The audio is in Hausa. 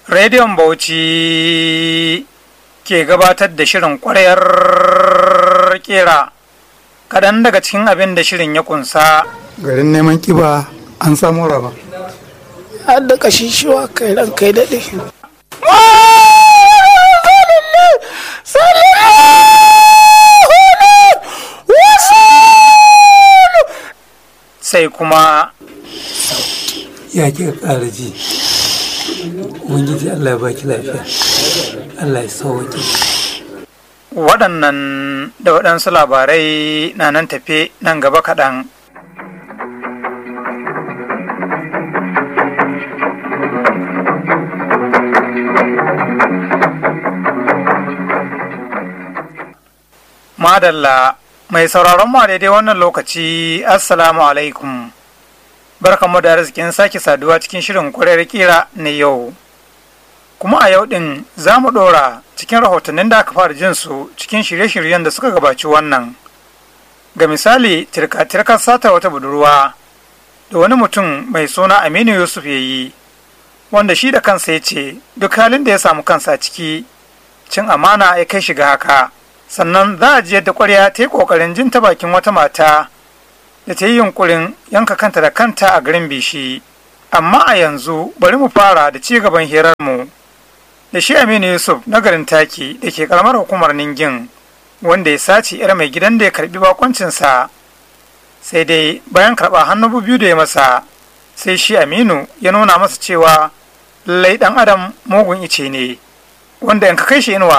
Rediyon Bauchi ke gabatar da shirin ƙwarayar kera kaɗan daga cikin abin da shirin ya kunsa. garin neman kiba an samu raba har da kashishiwa kai ran kai daɗe. Sai kuma ya ki ƙara ji ubangiji allah ya baki lafiya allah ya sauwake waɗannan da waɗansu labarai na nan tafe nan gaba kaɗan. Madalla mai sauraron mu a daidai wannan lokaci Assalamu alaikum. Barkanmu da arzikin sake saduwa cikin shirin kwarar kira na yau. Kuma a yau ɗin za mu ɗora cikin rahotannin da aka fara jin su cikin shirye-shiryen da suka gabaci wannan. Ga misali, tirka-tirkar sata wata budurwa da wani mutum mai suna Aminu Yusuf ya yi, wanda shi da kansa ya ce duk halin da ya samu kansa ciki, cin amana ya kai shiga haka. sannan za a ji yadda ƙwarya ta yi ƙoƙarin jin ta bakin wata mata da ta yi yunƙurin yanka kanta da kanta a garin bishi amma a yanzu bari mu fara da ci gaban hirarmu da shi aminu yusuf na garin taki da ke karamar hukumar ningin wanda ya sace yar mai gidan da ya karbi bakoncinsa sai dai bayan karɓa hannu biyu da ya masa sai shi aminu ya nuna masa cewa lallai ɗan adam mugun ice ne wanda in ka kai shi inuwa